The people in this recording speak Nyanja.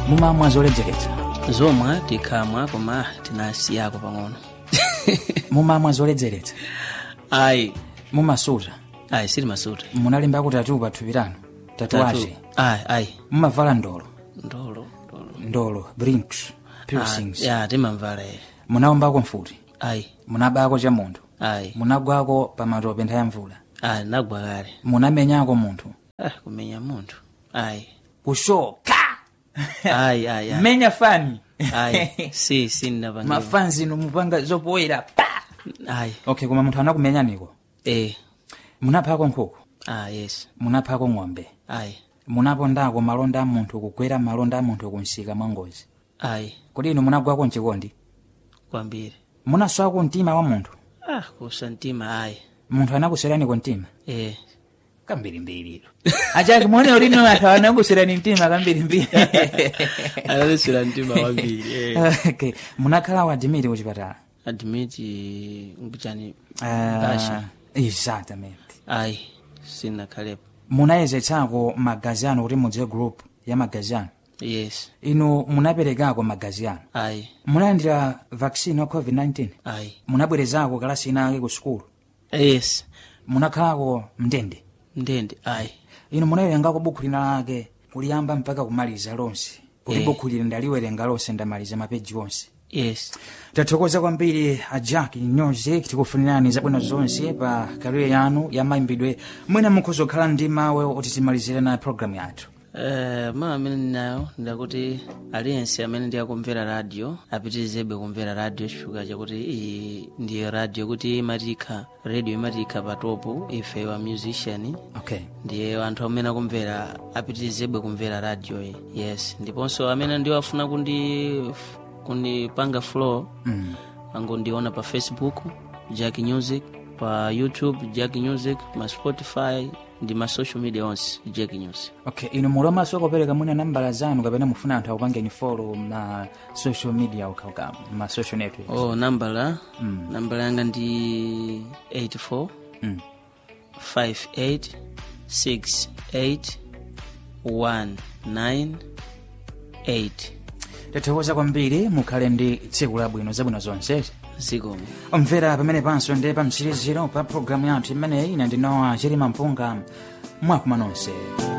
mumamwa zoledzeretsa zomwe tikhamwa koma tinasiyako pang'ono mumamwa zoledzeretsa ayi mumasuta ayi sili masuta munalimbako tatu pathupi lanu tatuwaje ayi ayi mumavala ndolo ndolo ndolo ndolo brinks piercings Ah, ya timamvala iye munaombako mfuti ayi munabako cha munthu ayi munagwako pa matope nthawi ya mvula ayi nagwa kale munamenyako munthu ah, kumenya munthu ayi kushoka ayi ayi ayi menya fani ayi si si ndinapangira mafanzi nomupanga zopoera pa ayi okay koma munthu anakumenyaniko eh munaphako nkhuku ah yes munaphako ng'ombe ayi munapondako malonda a munthu kugwera malonda a munthu kunsika mwa ngozi ayi kodi inu munagwako mchikondi kwambiri munaswako mtima wa munthu ah kusa mtima ayi munthu anakuseraniko mtima eh kambirimbiriro achaki muone ulino anthu anakuserani mtima kambirimbiri analisira mtima wambiri eh. okay. munakhala wadimiri kuchipatala admiti mkuchani Ah, Basha. exatamente ayi sinakhalepo munayezetsako magazi anu kuti mudziwe group ya magazi anu yes inu munaperekako magazi anu ayi munalandira vaccine wa covid-19 ayi munabwerezako kalasi inake ku sukulu yes munakhalako mndende ndende ayi inu munawerengako buku lina lake kuliyamba mpaka kumaliza lonse kuti Eh. buku lili ndaliwerenga lonse ndamaliza mapeji onse yes tathokoza kwambiri a jack nyoze tikufunirani zabwino zonse pa kariye yanu ya mayimbidwe mwina mukhoza kukhala ndi mawu oti timalizire na programu yathu Uh, mawu amene ndinayo ndakuti aliyense amene ndiyakumvera radio apitirizebe kumvera radio chifukwa chakuti iyi ndiyo radio kuti imatikha radio imatikha patopu ife wa musician okay ndiye anthu amene akumvera apitirizebe kumvera radio iyi yes ndiponso amene ndiwafuna kundi kundipanga flow mm. angondiona pa facebook jack music pa youtube jack music ma spotify ndi ma social media onse jack music okay inu muli omaso kupereka mwina nambala zanu kapena mufuna anthu akupangeni follow ma social media ukauka ma social networks oh nambala Mm. nambala yanga ndi 84 mm. 58 68 198 tathokoza kwambiri mukhale ndi tsiku labwino zabwino zonse zikomo omvera pamene panso ndi pa mtsiriziro pa programu yathu imeneyi ine ndinowa chirima mpunga mwakumwa nonse